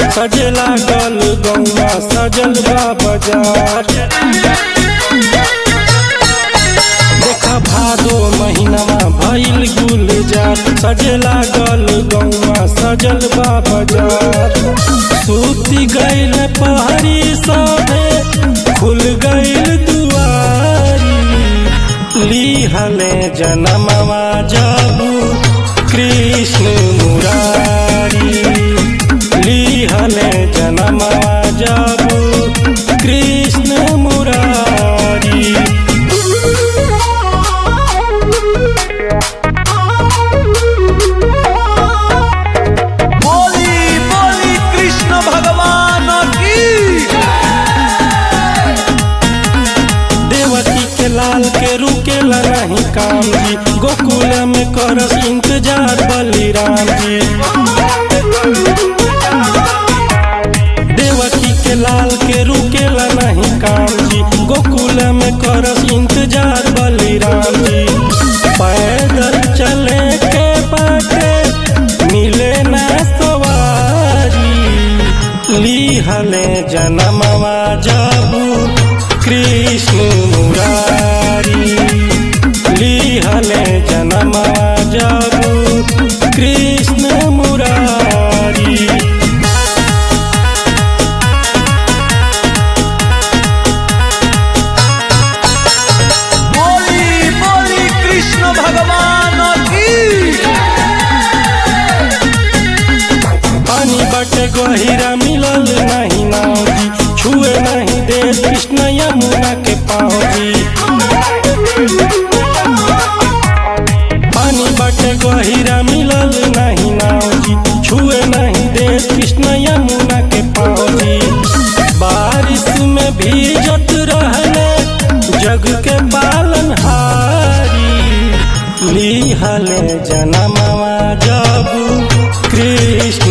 सजे लागल गौवा सजल बा बाजार देखा भादो महीनामा भइल गुलजार सजे लागल गौवा सजल बा बाजार सूती गइल पहरी सभे खुल गइल दुआरी लिहले जनमवा जाबू कृष्ण मुरारी लिहले जनमवा जाबू कृष्ण मुरारी बोली बोली कृष्ण भगवान की देवकी के लाल के रुकेला नहीं काम जी गोकुल में करस इंतजार बलिराम जी देवकी के लाल के रुकेला नहीं काम जी गोकुल में करस इंतजार बलिराम जी पैदल चले के बाटे मिले ना सवारी लिहले जनमवा जाबू कृष्ण मुरारी लिहले जनमवा जाबू कृष्ण मुरारी बोली बोली कृष्ण भगवान की पानी बटे गहिरा मिलल नहीं नाव जी छुए नहीं दे कृष्ण यमुना के पाँव जी पानी बटे गहिरा मिलल नहीं नाव जी छुए नहीं दे कृष्ण यमुना के पाँव जी बारिश में भीजत रहले जग के पालन हारी लिहले जनमवा जाबू कृष्ण